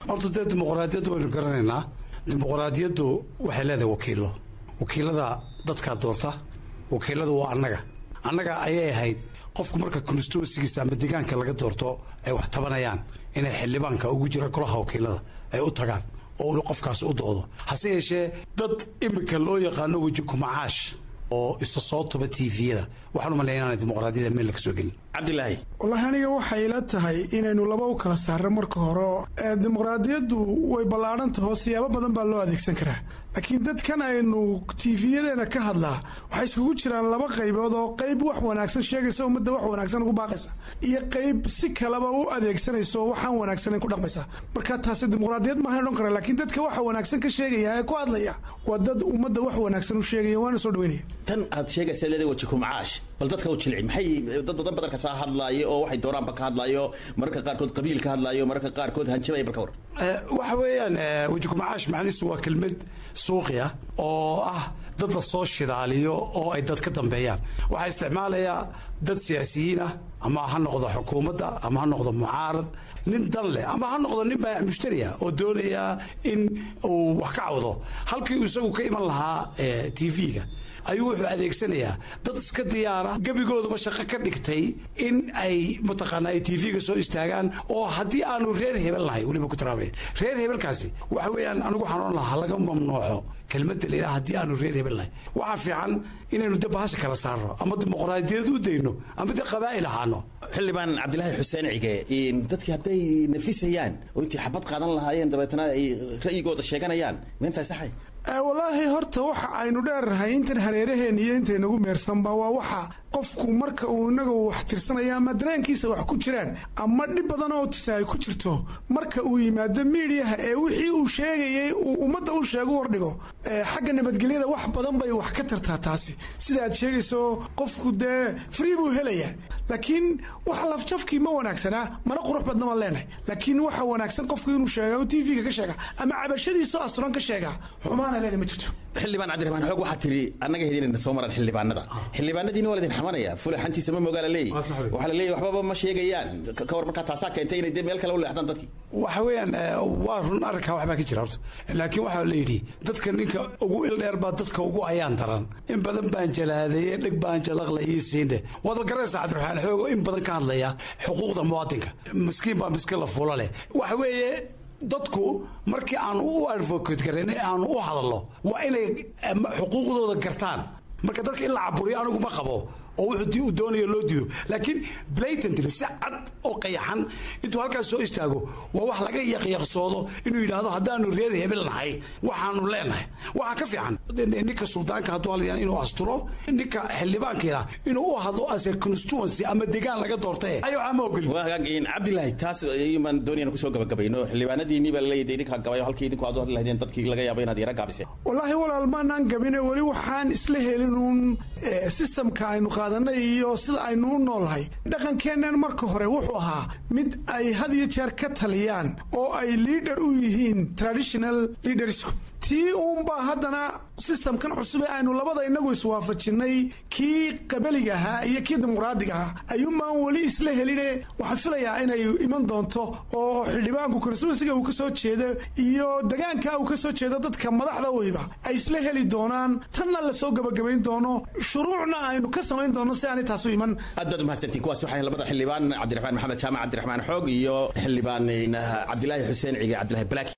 horta dee dimuqraadiyaddu waynu garanaynaa dimuqraadiyaddu waxay leedahay wakiilo wakiilada dadkaa doorta wakiiladu waa annaga annaga ayay ahayd qofku marka constituensigiisa ama deegaanka laga doorto ay wax tabanayaan inay xildhibaanka ugu jira golaha wakiilada ay u tagaan oo uu qofkaas u doodo hase yeeshee dad iminka loo yaqaano weji kumacaash oo isa soo tuba tviyada waxaan u malaya inaanay dimuqraadiyada meel laga soo gelin cabdilaahi wallaahi aniga waxay ila tahay inaynu laba u kala saarno marka hore dimuqraadiyaddu way ballaadhantaho siyaabo badan baa loo adeegsan karaa laakiin dadkan aynu tiifiyadeena ka hadlaa waxay iskugu jiraan laba qaybood oo qayb wax wanaagsan sheegaysa ummadda wax wanaagsan ugu baaqaysa iyo qayb si kaleba u adeegsanaysa oo waxaan wanaagsanan ku dhaqmaysa marka taasi dimuqraadiyad maahan odhan kara laakiin dadka waxa wanaagsan ka sheegaya ee ku hadlaya waa dad ummadda wax wanaagsan u sheegaya waana soo dhaweynaya tan aad sheegaysa leedahay waji kumacaash bal dadka u jilci maxay dad badan badan kasaa hadlaayo oo waxay doonaanba ka hadlaayo mararka qaarkood qabiil ka hadlaayo mararka qaarkood hanjabay bal ka war waxa weeyaan weji kumacaash macnihiisu waa kelmad suuqi ah oo ah dad la soo shidaaliyo oo ay dad ka dambeeyaan waxaa isticmaalayaa dad siyaasiyiin ah ama ha noqdo xukuumadda ama ha noqdo mucaarad nin dan leh ama ha noqdo nin baa mushtariya oo doonaya in uu wax ka cawdo halkii isagu ka iman lahaa t v-ga ayuu wuxuu adeegsanayaa dad iska diyaara gebigooduba shaqo ka dhigtay in ay mataqaana ay t v-ga soo istaagaan oo haddii aanu reer hebel nahay weliba ku tiraabay reer hebelkaasi waxa weeyaan anigu waxaan ohan lahaa laga mamnuuco kelmadda la yidhaha haddii aanu reer hebel nahay waxaa fiican inaynu de bahasha kala saarno ama dimuqraadiyad u dayno ama de qabaa'il ahaano xildhibaan cabdilaahi xuseen cige dadkii hadday nafisayaan oo intii xabad qaadan lahaayeen dabeetana ay ra'yigooda sheeganayaan ma infaasaxay wallaahi horta waxa aynu dheernahay intan hareeraheen iyo intaynagu meersanba waa waxa qofku marka uu inaga wax tirsanaya ama dareenkiisa wax ku jiraan ama dhib badan oo tisa ay ku jirto marka uu yimaado miidiyaha ee wixii uu sheegayay uu ummadda u sheego hordhigo xagga nabadgelyada wax badan bay wax ka tartaa taasi sida aad sheegayso qofku dee free buu helayaa laakiin wax lafjafkii ma wanaagsanaa mana qurux badna maan leenahay laakiin waxa wanaagsan qofku inuu sheega t v-ga ka sheega ama cabashadiisoo asturan ka sheega xumaana leeda ma jirto xildhibaan cabdiraxmaan xoog waxaa tiri annaga hedinayna soo maran xildhibaanada xildhibaanadiina waa ladin xamanaya fule xantiisa ma mogaa la leeyahy waxaa la leeyahy waxbaba ma sheegayaan ka war markaa taasaa keentay inay dee meel kale u leexdaan dadkii waxa weeyaan waa run arrinkaa waxbaa ka jira horta laakiin waxaa la yidhi dadka ninka ugu ildheer baa dadka ugu ayaan daran in badan baan jalaadeeye dheg baan jalaqla ii siinde waad garanaysaa cabdiraxmaan xoogo in badan ka hadlaya xuquuqda muwaadinka miskiin baa miskiin la fuula leh waxa weeye dadku markii aanu u advocate garayn ee aanu u hadalno waa inay xuquuqdooda gartaan marka dadka in la caburiyo anigu ma qabo oo wuxuu uu doonayo loo diido laakiin blatantly si cad oo qayaxan intuu halkaas soo istaago waa wax laga yaqyaqsoodo inuu yidhaahdo haddaanu reer hebel nahay waxaanu leenahay waxaa ka fiican ninka suldaanka hadduu hadlayaan inuu asturo ninka xildhibaankiina inuu u hadlo as a constituency ama degaan laga doorta eh ayo ama ogoli cabdilaahi taas iyumaan doonayaan kusoo gabagabayno xildhibaanadiinii baa laleeyahay idinkaa gabayo halkii idinku aad u hadli lahaydeen dadkii laga yaabo inaad yara gaabiseen wallaahi walaal maanaan gabine weli waxaan isla helin uun systemka aynu qaadanay iyo sida aynu u noolnahay dhaqankeennan marka hore wuxuu ahaa mid ay had iyo jeer ka taliyaan oo ay liader u yihiin traditional leadersku tii uunbaa haddana systemkan cusub ee aynu labada inagu iswaafajinnay kii qabaliga ahaa iyo kii dimuqraadiga ahaa ayuunbaan weli isla heline waxaan filayaa inay iman doonto oo xildhibaanku konstituensiga uu ka soo jeedo iyo degaanka uu ka soo jeedo dadka madaxda weyba ay isla heli doonaan tanna lasoo gabagabayn doono shuruucna aynu ka samayn doono si aanay taasu iman aad baad umahadsantiin kuwaas waxay labada xildhibaan cabdiraxmaan maxamed jaamac cabdiraxmaan xoog iyo xildhibaan cabdilaahi xuseen cige cabdilaahi black